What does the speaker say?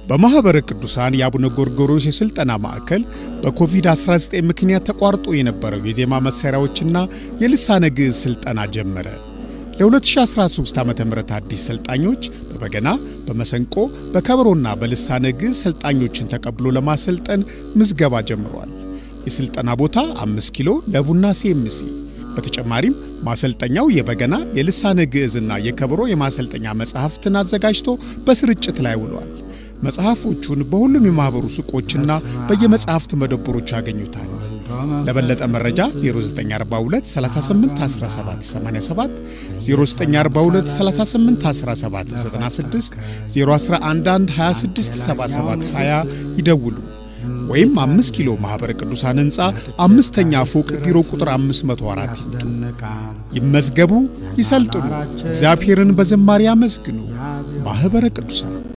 በማኅበረ ቅዱሳን የአቡነ ጎርጎሮስ የሥልጠና ማዕከል በኮቪድ-19 ምክንያት ተቋርጦ የነበረው የዜማ መሣሪያዎችና የልሳነ ግዕዝ ሥልጠና ጀመረ። ለ2013 ዓ ም አዲስ ሰልጣኞች በበገና፣ በመሰንቆ፣ በከበሮና በልሳነ ግዕዝ ሰልጣኞችን ተቀብሎ ለማሰልጠን ምዝገባ ጀምሯል። የሥልጠና ቦታ አምስት ኪሎ ለቡና ሲኤምሲ። በተጨማሪም ማሰልጠኛው የበገና የልሳነ ግዕዝና የከበሮ የማሰልጠኛ መጽሐፍትን አዘጋጅቶ በስርጭት ላይ ውሏል። መጽሐፎቹን በሁሉም የማኅበሩ ሱቆችና በየመጽሐፍት መደብሮች ያገኙታል። ለበለጠ መረጃ 0942 38 17 87 0942 38 17 96 0111 26 77 20 ይደውሉ ወይም አምስት ኪሎ ማኅበረ ቅዱሳን ሕንፃ አምስተኛ ፎቅ ቢሮ ቁጥር 504 ይምጡ። ይመዝገቡ፣ ይሰልጥኑ፣ እግዚአብሔርን በዝማሬ ያመስግኑ። ማኅበረ ቅዱሳን